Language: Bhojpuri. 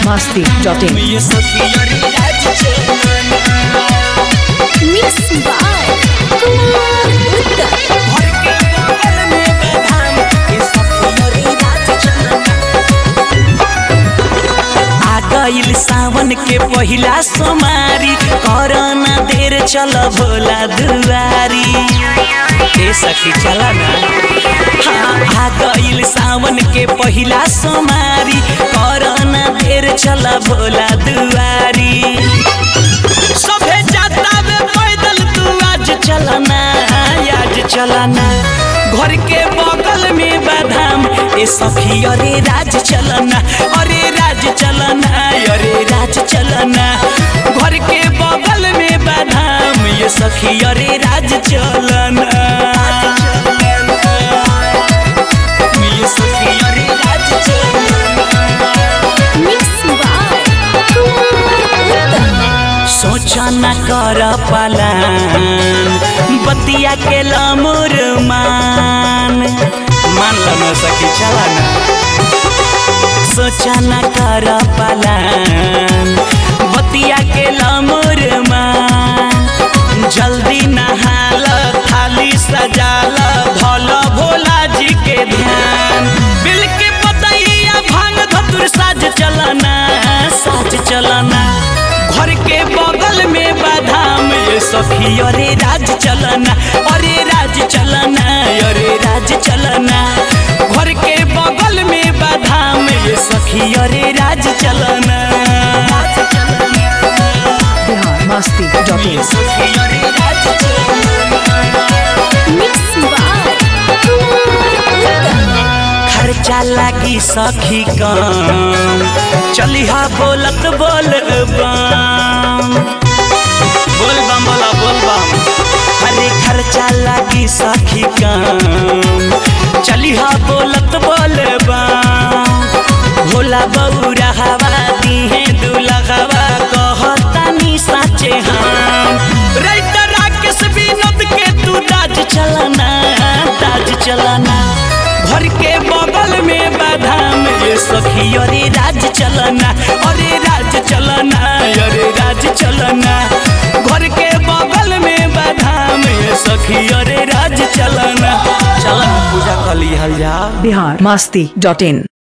masti.in. ये सखिया रे राज चलना Mix by Kumar Uttar. घर के बगल में बदाम ये सखिया रे राज चलना आ गइल सावन के पहिला सोमारी करना देर चल भोला दुआरी ए सखी चल ना हाँ, आ गइल सावन के पहिला सोमारी करना देर चल भोला दुआरी सभे जाता वे पैदल तू आज चलना आज चलना घर के बगल में बादाम ए सखी अरे राज चलना अरे राज चलना अरे राज चलना घर के बगल में बादाम ये सखी अरे राज चलना ये सखी अरे राज चलना Mix by Kumar Uttar. सोचा न कर पालन बतिया के लमुर मान मान लो न सखी चला ना सोचा न कर पालन बतिया के लमुर मान जल्दी नहाल थाली सजाल धल भोला जी के ध्यान बिल के पतैया भांग धतुर साज चलना साज चलना घर के बगल में बादाम ये सखी अरे राज चलना अरे राज चलना अरे राज चलना घर के बगल में बादाम ये सखी अरे राज चलना Bihar masti.in. ये सखी अरे राज चलना Mix by Kumar Uttar. खर्चा लागी सखी कम चलिहा बोलत बोल बम बोल बम बोला बोल बम अरे खर्चा लागी सखी कम चलिहा बोलत बोल बम भोला बौरा हवा दिहे दुलहवा कहतानी साचे हम राइटर राकेश विनोद के तू राज चलना राज चलना घर के बगल में बादाम ये सखी अरे राज चलना अरे राज चलना अरे राज चलना घर के बगल में बादाम ये सखी अरे राज चलना चलना पूजा कर लिहल जा Bihar masti.in.